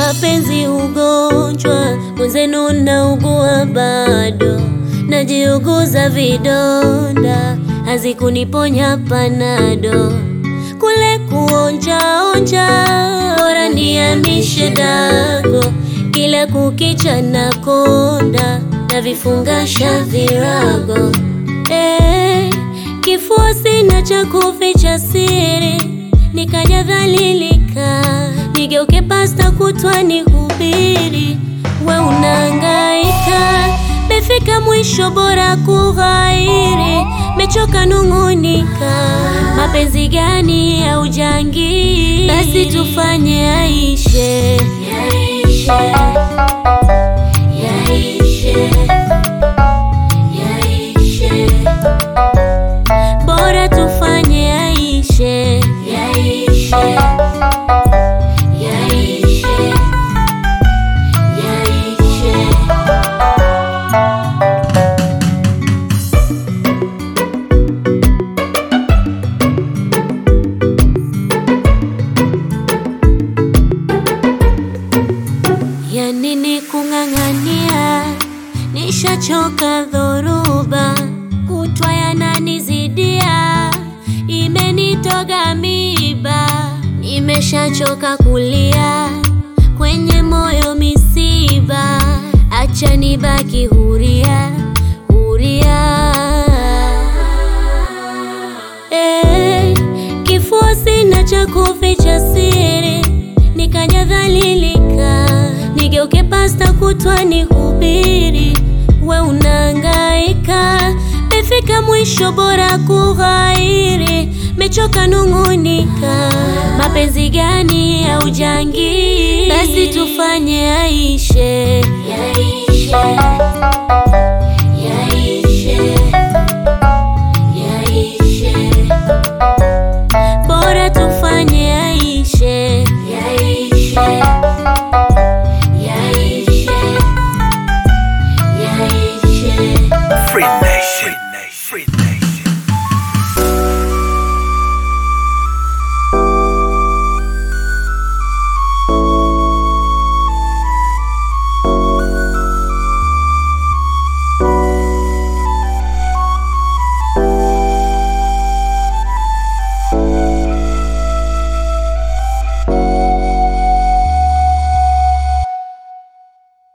Mapenzi ugonjwa, mwenzenu naugua bado, najiuguza vidonda, hazikuniponya panado, kule kuonja onja, bora niamishe dago, kila kukicha na konda, na vifungasha virago eh, kifua sina cha kuficha siri, nikaja dhalilika, nigeuke pasta kutwa nihubiri, we unahangaika, mefika mwisho, bora kughairi, mechoka nung'unika, mapenzi gani ya ujangi? Basi tufanye yaishe, yaishe, yaishe, yaishe bora tufanye yaishe, yaishe, yaishe, yaishe. Ya nini kung'ang'ania, nishachoka dhoruba, kutwa yananizidia, imenitoga miba, nimeshachoka kulia, kwenye moyo misiba, acha nibaki huria, huria. Eh, kifua sina cha kuficha siri, nikaja dhalilika, nigeuke pasta kutwa nihubiri, we unahangaika, mefika mwisho, bora kughairi, mechoka nung'unika, mapenzi gani ya ujangi? Basi tufanye yaishe, yaishe